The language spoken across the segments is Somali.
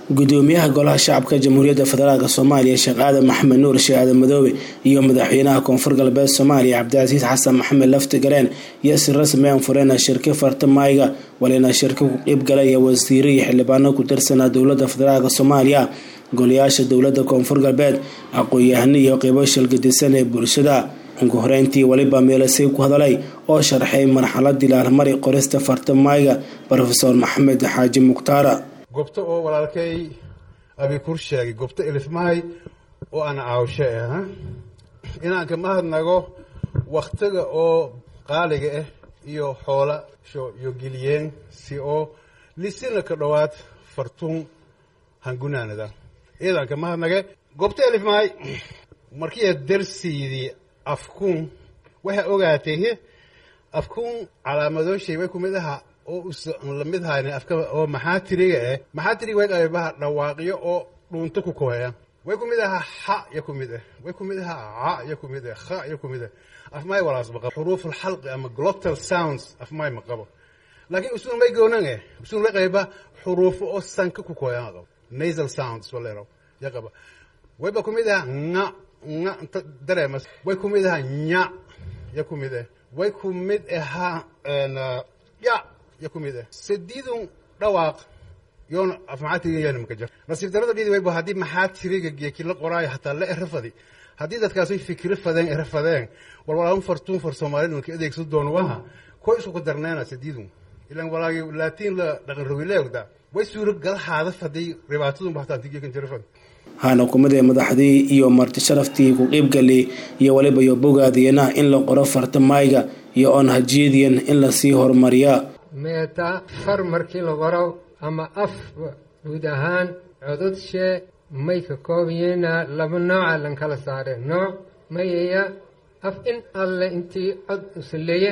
gudoomiyaha golaha shacabka jamhuuriyadda federaalk soomaaliya sheekh aadan maxamed nuur sheekh aadan madoobe iyo madaxweynaha koonfur galbeed soomaaliya cabdicasiis xasan maxamed lafti galeen iyo si rasmi aan fureen shirka fartamayga walina shirka ku qeybgalaya wasiiro iyo xildhibaano ku tirsanaa dowladda federaalk soomaaliya golayaasha dowladda koonfur galbeed aqoon-yahano iyo qeybo shilgadisan ee bulshada ugu horeyntii weliba meelasay ku hadalay oo sharxay marxaladii laalmari qorista fartamayga rofeor maxamed xaaji mukhtaara gobto oo walaalkay abikur sheegay gobto elifmahay oo aan caawshe ah inaan ka mahadnago wakhtiga oo qaaliga ah iyo xoola iyo geliyeen si oo lisina ka dhowaad fartuun hangunaanada iyadan ka mahadnage gobto elifmahay markii darsiidii afkuun waxay ogaatay afkuun calaamadooshay way ku mid aha oo usan lamid hayn afka oo maxaa tiriga eh maxaa tiriga way qaybaha dhawaaqyo oo dhuunto ku koheya way ku mid aha xa ya ku mid ah way ku mid aha ca ya ku mid ah kha ya ku mid ah afmay walaas ma qabo xuruuf alxalqi ama glottal sounds afmay ma qabo laakiin usun may goonan eh usun way qayba xuruufo oo sanka ku koheya qabo nasal sounds walero ya qaba wayba ku mid aha nga nga inta dareemas way ku mid aha nya ya ku mid ah way ku mid ahaa ya ya ku mid ah sadiidun dhawaaq yoona af maxaa tiriga yaana maka jir nasiib darada dhidi wayba haddii maxaa tiriga geeki la qoraayo hataa la erafadi haddii dadkaasay fikri fadeen erafadeen walwalaaun fartuun far soomaalida marka adeegso doon waha koy isku ku darneena sadiidun ilan walaagi laatiin la dhaqan rogileegda way suuro galahaada faday dhibaatadun baxtaan tigeekan jirafad hana kumidee madaxdii iyo marti sharaftii ku qeybgalay iyo waliba iyo bogaadiyana in la qoro fartamayga iyo oon hajiyadiyan in lasii horumariyaa meeta far markii la qoro ama af guud ahaan cododshe may ka koobayeena laba nooca lan kala saare nooc mayaya af in alle intii cod usuleeye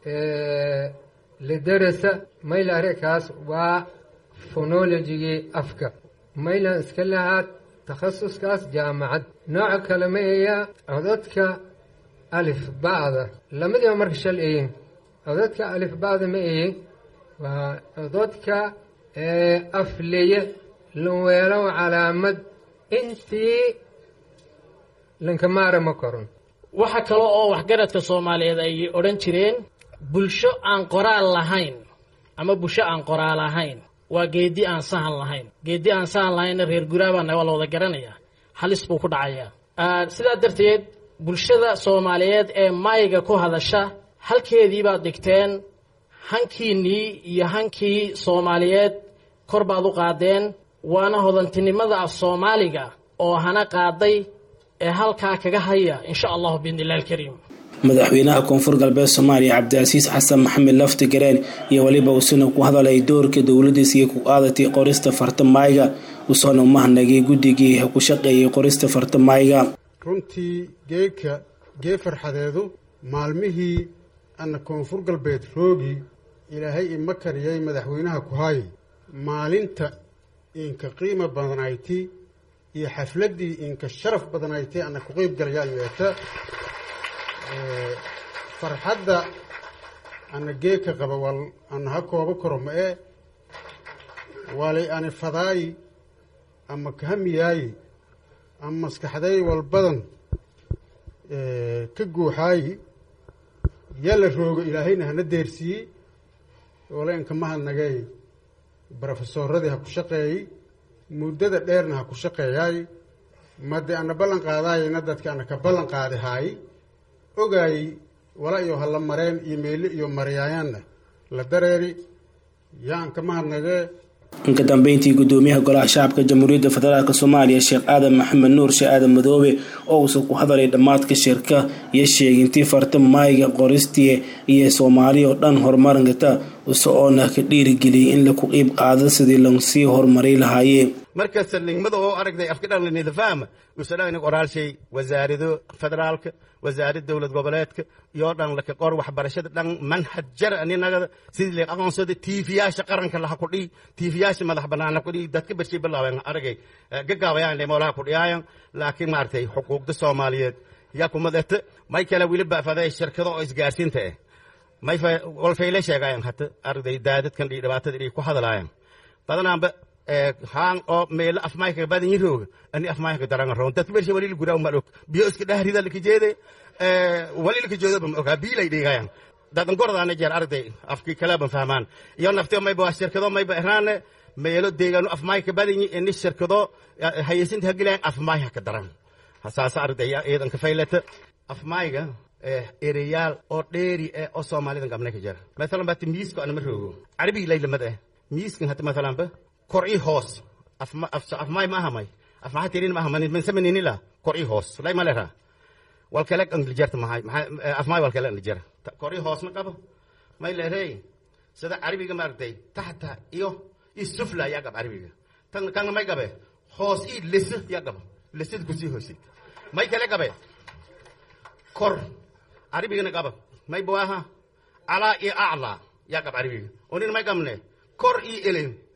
lidarasa maylarekaas waa phonologigii afka maylan iska lahaad takhasuskaas jaamacad nooca kale mayaya codadka alif ba'da lamadiiba marka shal eyin codadka alif ba'da ma eyin waa codadka afleye lanweelow calaamad intii lankamaara ma koron waxa kale oo waxgaradka soomaaliyeed ay odhan jireen bulsho aan qoraal lahayn ama bulsho aan qoraal lahayn waa geedi aan sahan lahayn geedi aan sahan lahaynna reer guraabaana waa la wada garanayaa halis buu ku dhacayaa sidaa darteed bulshada soomaaliyeed ee maayiga ku hadasha halkeedii baad dhigteen hankiinnii iyo hankii soomaaliyeed kor baad u qaadeen waana hodantinimada af soomaaliga oo hana qaaday ee halkaa kaga haya insha allahu biidni illahi alkariim madaxweynaha koonfur galbeed soomaaliya cabdicasiis xasan maxamed lafti gareen iyo weliba uusina ku hadalay doorka dowladiisii ku qaadatay qorista fartamayga usoona umahanagay guddigii ku shaqeeyay qorista fartamayga runtii geeka gee farxadeedu maalmihii ana koonfur galbeed roogii ilaahay ima kariyay madaxweynaha ku haayay maalinta inka qiimo badanayti iyo xafladdii inka sharaf badanayti ana ku qeyb galayaa yeeta farxadda ana geeka qaba wal ana ha koobo karo ma ee waalay ani fadaayi ama kahamiyaayi ama maskaxday walbadan ka guuxaayi yala roogo ilaahayna hana deersiiyey waleenka mahadnagay brofesoradii ha ku shaqeeyey muddada dheerna ha ku shaqeeyaay made ana ballan qaadaayayna dadka ana ka ballan qaadi haay ogaayey wala iyo hala mareen iyo meyle iyo mariyaayaanna la dareeri yaan ka mahadnagee inka dambeyntii gudoomiyaha golaha shacabka jamhuuriyadda federaalk soomaaliya sheekh aadan maxamed nuur sheekh aadan madoobe oo uusan ku hadalay dhammaadka shirka iyo sheegintii farta maayga qoristii iyo soomaaliya oo dhan horumarkata use oona ka dhiirigeliyay in laku qiib qaado sidii lasii horumaray lahaayee markasta nigmada oo aragday afka dhan lanidafahma usadhana qoraalshay wasaarado federaalka wasaarad dowlad goboleedka iyo dhan laka qor waxbarashada dhan manhaj jar aninaga sidii la aqoonsada tiifiyaasha qaranka laha ku dhii tiifiyaasha madax banaana ku dhii dadka barshay bilaabeen aragay gagaabayaan dhemoolaha ku dhiyaayan laakiin maaragtay xuquuqda soomaaliyeed yaa kumadata may kale weli baafaday shirkado oo isgaarsiinta ah may walfayle sheegaayan hata aragday daadadkan dhii dhibaatada dhii ku hadalaayan badanaanba haan oo meelo afmayka badan yirooga ani afmayka daranga roon dad meesha wali guraa ma og biyo iska dhahrida laka jeede wali laka jeedo ma ogaa biilay dhigayan dadan gordaana jeer arday afkii kale ban fahmaan iyo naftio mayba shirkado mayba eraane meelo deegaano afmayka badan yi ini shirkado hayaysinta hagilayan afmayha ka daran saasa ardaya iidan ka faylata afmayga ereyaal oo dheeri eh oo soomaalidan gabnay ka jira maalan bati miiska anama roogo carabigi laylamad eh miiskan hata maalan ba kor i hoos afmay ma ahamay afmaha tirin ma ahamay man samaninila kor i hoos lay malera walkale anglijarta mahay afmay walkale anglijara kor i hoosna qabo may leerey sida carabiga maaragtay taxta iyo isufla yaa qab carabiga tan kan may qabe hoos i lisa yaa qabo lisad kusii hoosid may kale qabe kor carabigana qaba may bawaha calaa iyo aclaa yaa qab carabiga onin may qabne kor iyo elen